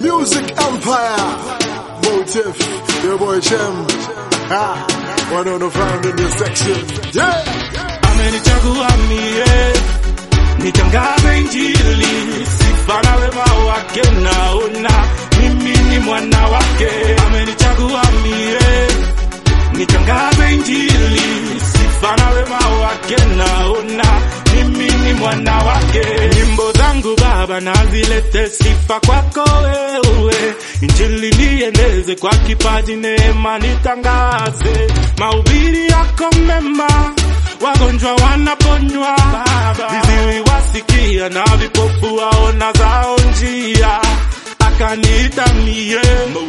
Music Empire. Motive. Your boy Shem. Ha. One on the found in this section. Yeah. amenichagua mie nitangaze injili sifa na wema wake naona mimi ni mwana wake amenichagua mie nitangaze injili sifa na wema wake naona mimi ni mwana wake nyimbo zangu baba nazilete sifa kwako wewe injili nieneze kwa kipaji neema nitangaze mahubiri yako mema wagonjwa wanaponywa, viziwi wasikia na vipofu waona zao njia. Akaniita mie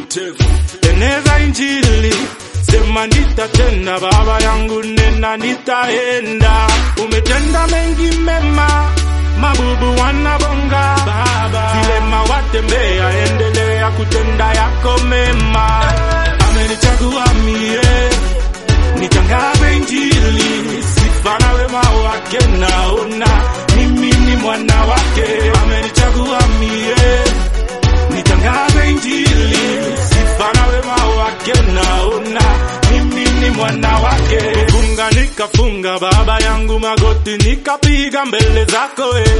eneza injili, sema nitatenda, baba yangu nena, nitaenda. Umetenda mengi mema, mabubu wanabonga, vilema watembea, endelea kutenda yako mema. Amenichagua mie nitangaze injili sifa na wema wake naona mimi ni mwana wake amenichagua mie nitangaze injili sifa na wema wake naona mimi ni mwana wake funga nikafunga baba yangu magoti nikapiga mbele zako eh.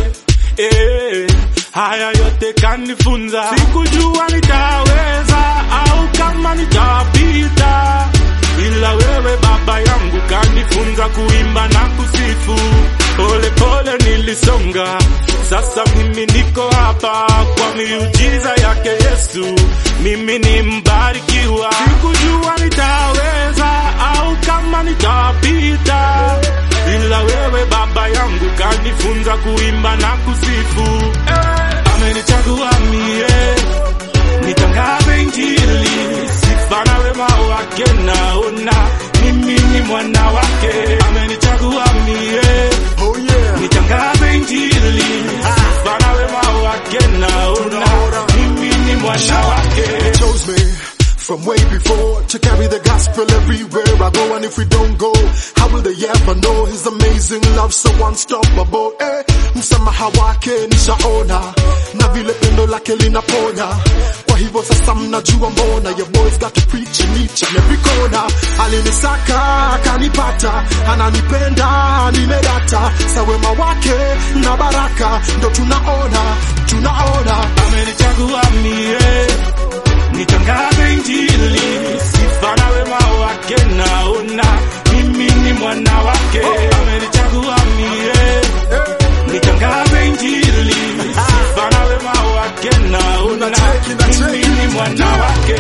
Eh, haya yote kanifunza sikujua nitaweza au kama nitapita ila wewe baba yangu kanifunza kuimba na kusifu pole pole nilisonga sasa mimi niko hapa kwa miujiza yake yesu mimi ni mbarikiwa sikujua nitaweza au kama nitapita ila wewe baba yangu kanifunza kuimba na kusifu eh, amenichagua mie nitangaze injili sifa na wema wake naona mimi ni mwana wake amenichagua mie Oh yeah. nitangaze injili sifa na wema wake naona mimi ni mwana wake He chose me from way before to carry the gospel everywhere I go. And if we don't go, how will they ever know his amazing love so unstoppable? Eh, msamaha wake nishaona na vile pendo lake linaponya. Kwa hivyo sasa mnajua mbona your boys got to preach in each and every corner. Alinisaka akanipata, ananipenda nimedata, sa wema wake na baraka ndo tunaona, tunaona amenichagua mie nitangaze injili sifa na wema wake naona mimi ni mwana wake amenichagua mie nitangaze injili sifa na wema wake naona mimi ni mwana wake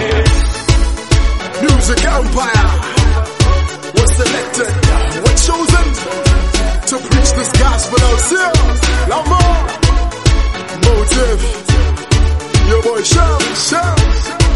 Music Empire was selected, were chosen to preach this gospel out here. Lamar, Motive, your boy Sham, Sham.